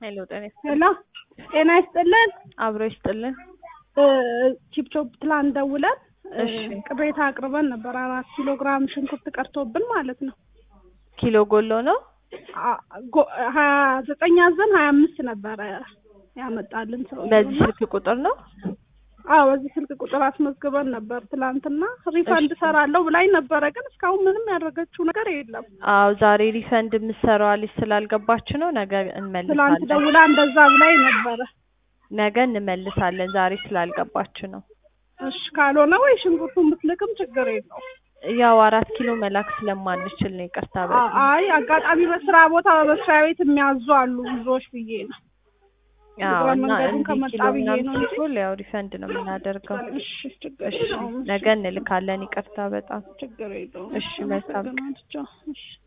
ሄሎ ጤና ይስጥልን። ሄሎ ጤና ይስጥልን። አብሮ ይስጥልን። ቺፕቾፕ ትላንት ደውለን እሺ። ቅሬታ አቅርበን ነበር። አራት ኪሎ ግራም ሽንኩርት ቀርቶብን ማለት ነው። ኪሎ ጎሎ ነው። አ- ጎ- ሀያ ዘጠኝ አዘን ሀያ አምስት ነበረ ያመጣልን ሰው። በዚህ ስልክ ቁጥር ነው። አዎ በዚህ ስልክ ቁጥር አስመዝግበን ነበር ትላንትና። ሪፈንድ እሺ። እሰራለሁ ብላኝ ነበረ፣ ግን እስካሁን ምንም ያደረገችው ነገር የለም። አዎ ዛሬ ሪፈንድ የምትሰራዋ ልጅ ስላልገባች ነው። ነገ ትላንት እንመልሳለን። ደውላ እንደዛ ብላኝ ነበረ። ነገ እንመልሳለን። ዛሬ ስላልገባች ነው። እሺ ካልሆነ ወይ ሽንኩርቱን ብትልክም ችግር የለው። ያው አራት ኪሎ መላክ ስለማንችል ነው። ይቅርታ አ- በጣም አይ አጋጣሚ በስራ ቦታ በመስሪያ ቤት የሚያዙ አሉ ብዙዎች ብዬ ነው። አዎ። እግረ እና መንገዱን እንዲህ ከመጣ ኪሎ ብዬ ምናምን ነው እንጂ። ሲሆን ያው ሪፈንድ ነው የምናደርገው። እሺ ችግር እሺ የለውም። ነገ እንልካለን። ይቅርታ በጣም ችግር የለውም። እሺ፣ መልካም ቀን። አመሰግናለሁ። እሺ